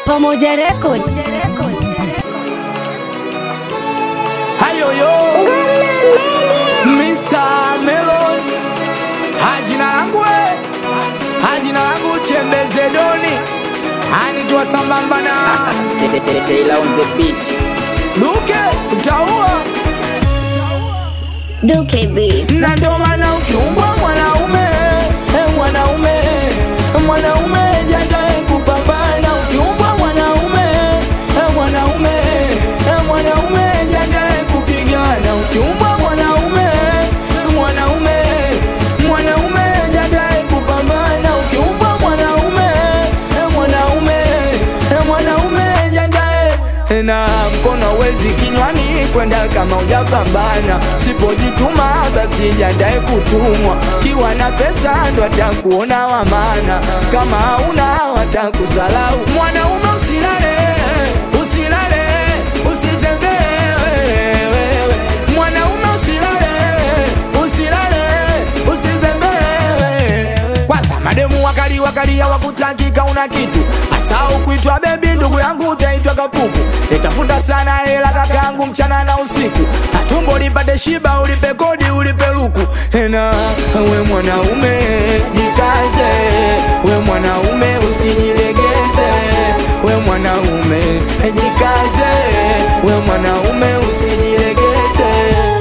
Pamoja Record. Hayoyo Mr. Melon Hajina langu we Hajina langu Chembeze Doni Anijua sambamba na Taylor on the beat. Duke utaua Duke Beat. na ndo maana ukiumbwa mwanaume eh, mwanaume mwanaume jandae kupambana ukiumbwa mwanaume eh, mwanaume eh, mwanaume jandae kupigana ukiumbwa mwanaume mwanaume mwanaume jandae kupambana ukiumbwa mwanaume eh, mwanaume eh, mwanaume jandae na mkono wezi kinywani kwenda kama ujapambana sipojituma basi jandae kutumwa kiwa na pesa ndo atakuona wamana kama hauna watakuzalau mwanaume usilale usilale usizembee wewe mwanaume usilale usilale usizembee kwanza mademu wakali wakali hawakutakika una kitu asau kuitwa bebi ndugu yangu utaitwa kapuku itafuta sana hela kaka yangu mchana na usiku atumbo lipate shiba ulipe kodi ulipe luku na we mwanaume jikaze we mwanaume usijilegeze we mwanaume jikaze we mwanaume usijilegeze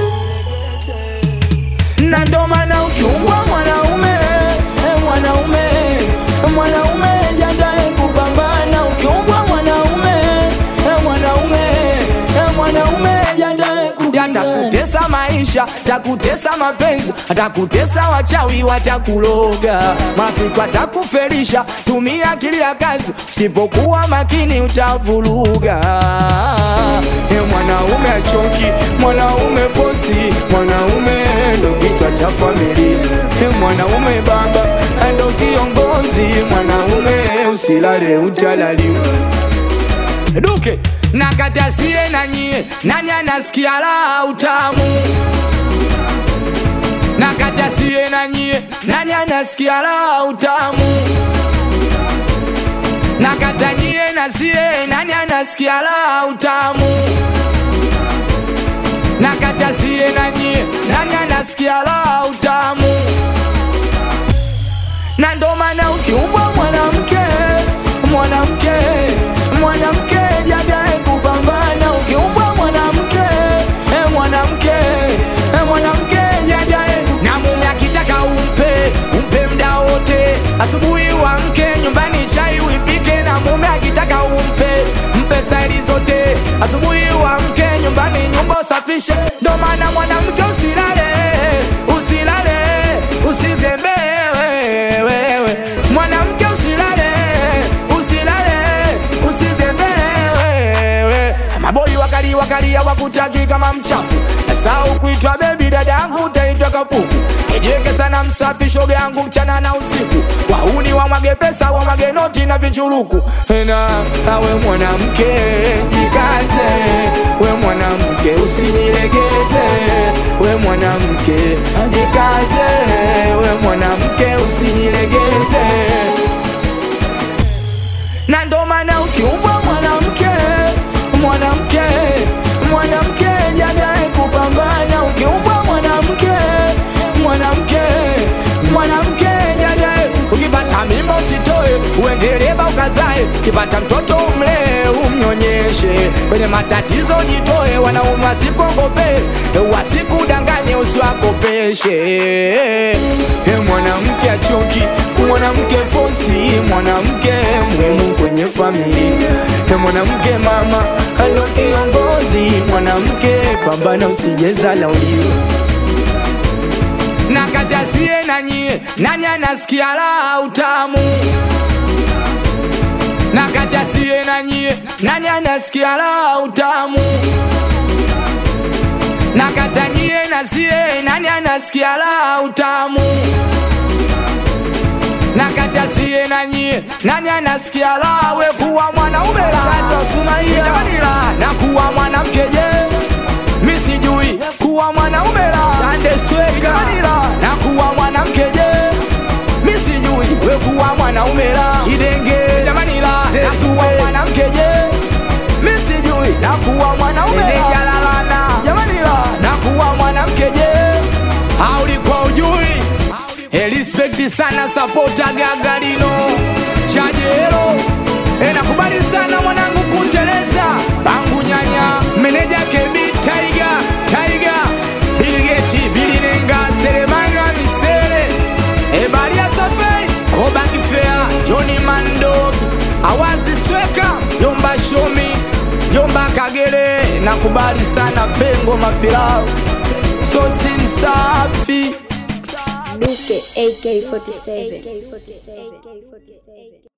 na ndo maana ukiumbwa mwanaume eh, mwanaume mwanaume jandae kupambana ukiumbwa mwanaume eh, mwanaume eh, mwanaume jandae yatakutesa maisha takutesa mapenzi atakutesa wachawi watakuloga marafiki watakuferisha tumia akili ya kazi usipokuwa makini utavuruga e mwanaume achoki mwanaume fosi mwanaume ndo kichwa cha familia e mwanaume baba ndo kiongozi mwanaume usilale utalaliwa duke nakatasie na nyie nani anasikia la utamu nakatasie na nyie nani anasikia la utamu nakatanyie na sie nani anasikia la utamu nakatasie na nyie nani anasikia la utamu na ndo maana ukiumbwa mwanamke mwanamke mwanamke jadae kupambana ukiumbwa mwanamke eh, mwanamke eh, mwanamke jadae na mume akitaka umpe umpe mda wote asubuhi wamke nyumbani chai uipike na mume akitaka umpe mpe staili zote asubuhi wamke nyumbani nyumba usafishe ndo maana mwanamke usilale usilale usizembee wewe mwanamke usilale usilale usizembee wewe maboi wakali wakali hawakutaki kama mchafu sau kuitwa bebi dada yangu utaitwa kapuku ejeke sana msafi shoga yangu mchana na usiku wauni wamwage pesa wamwage noti na vichuruku na awe mwanamke jikaze we mwanamke usijilegeze we mwanamke jikaze we mwanamke usijilegeze na ndo maana ukiumbwa mwanamke mwanamke mwanamke jadae kupambana ukiumbwa mwanamke mwanamke mwanamke jadae ukipata mimba usitoe uendeleba ukazae ukipata mtoto umlee umnyonyeshe kwenye matatizo jitoe wanaume wasikuogope wasikudanganye usiwakopeshe e mwanamke achoki mwanamke fosi mwanamke muhimu kwenye familia e mwanamke mama alo kiongozi mwanamke pambana usijeza lauliwa nakatasie na nyie nani anasikia la utamu nakatasie na nyie nani anasikia la utamu nakatanyie na sie nani anasikia la utamu nakatasie na nyie nani anasikia la we kuwa mwanaume la sumaia na kuwa mwanamke je mi sijui kuwa mwanaume la chandestweka na kuwa mwanamke je mi sijui we kuwa mwanaume la idenge jamani la nasuwa mwanamke respekti sana sapota gagarino chajero e, nakubali sana mwanangu kuteleza bangu nyanya meneja kebi taiga taiga biligeti bilinenga seremana misere e, baria safari kobakifea joni mando awazi stweka jomba shomi jomba kagere nakubali sana pengo mapilau sosi msafi Duke AK47.